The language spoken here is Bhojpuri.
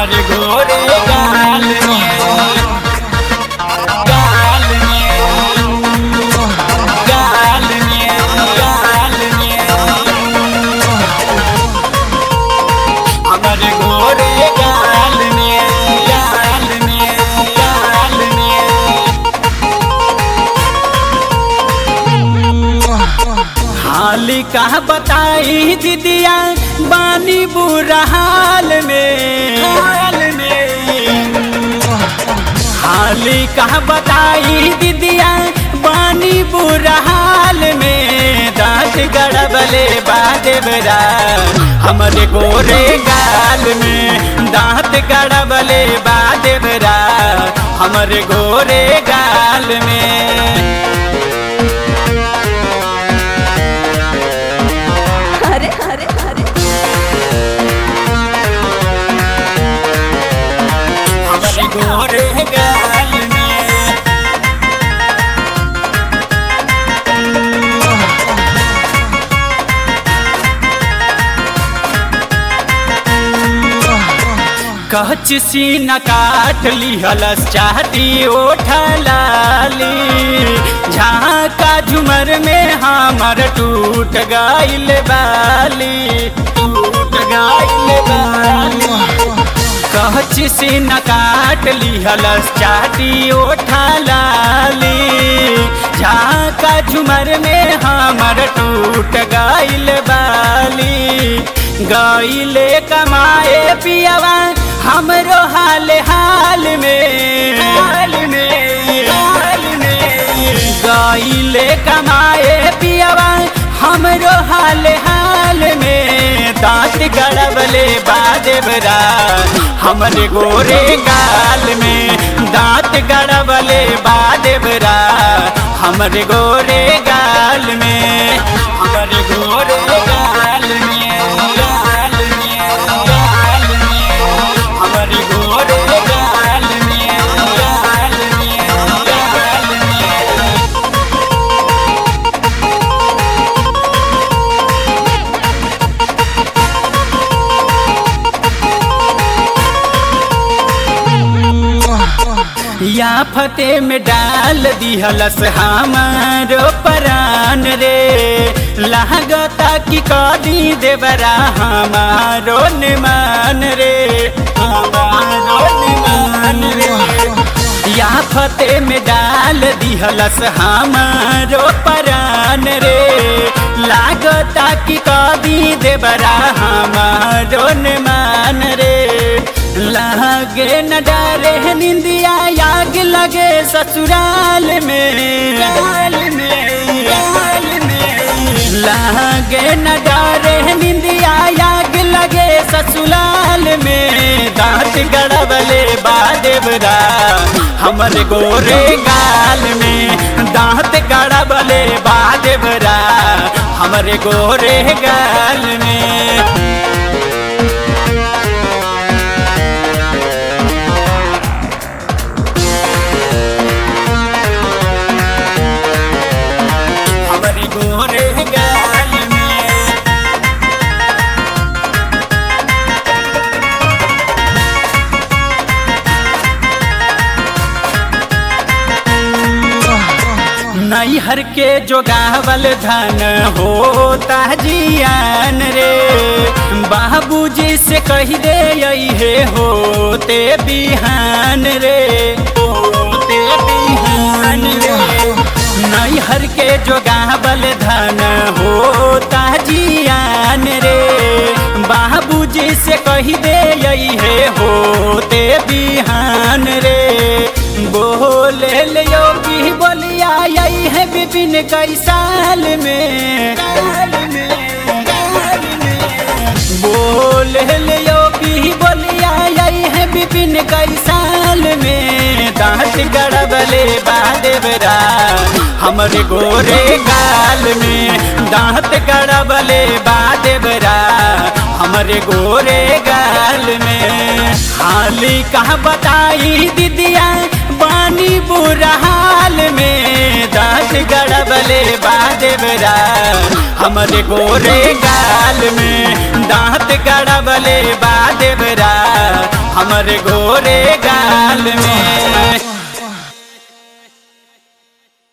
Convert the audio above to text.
हमर गोरे गाल में गाल में गाल में गाल में हमर गोरे गाल में गाल में गाल में हाली कहा बताई दीदिया बानी बुरा हाल में हाल में हाली कहा बताई दीदिया बानी बुरा हाल में दांत गड़बले बादेवरा हमरे गोरे गाल में दांत गड़बले बादेवरा हमरे गोरे गाल में अरे अरे अरे हमरे गोरे गाल में कच सीन काट लिहलस चाहती ओठलाली झाका झुमर में हमर टूट गइल बाली टूट गइल बाली कहच से न काट लिहलस चाटी ओठलाली झाका झुमर में हमर टूट गइल बाली गइले कमाए पियवा हमरो हाल हाल में हाल में हाल में गइले कमाए पियवा हमरो हाल हाल में दांत गड़बले बादेवरा हमरे गोरे गाल में दांत गड़बले बादेवरा हमरे गोरे गाल में हमरे गोरे गाल में गाल में गाल में हमरे गोरे गाल में गाल में गाल में या फते में डाल दिहलस हमारो परान रे लागता कि कदी देवरा हमारो निमान रे हमारो निमान रे या फते में डाल दिहलस हमारो परान रे लागता कि कदी देवरा हमारो निमान रे लागे न डरे निंदिया याग लगे ससुराल में गाल में गाल में लागे न डरे निंदिया याग लगे ससुराल में दांत गड़बले बादेवरा हमर गोरे गाल में दांत गड़बले बादेवरा हमरे गोरे गाल में हमरे गोरे गाल में नैहर के जोगावल धन होता जियान रे बाबूजी से कही दे हे होते बिहान रे होते बिहान रे नैहर के जोगावल धन होता जियान रे बाबूजी से कही दे हे होते बिहान रे बोले लियो की बोलिया यही है विपिन कई साल में साल में साल में बोले लियो की बोलिया यही है विपिन कई साल में दांत गड़बले बादेवरा हमरे गोरे गाल में दांत गड़बले बादेवरा हमरे गोरे गाल में हाली कहा बताई दीदिया बानी बुरा हाल में दांत गड़बले बादेवरा हमरे गोरे गाल में दांत गड़बले बादेवरा हमर घोरे गा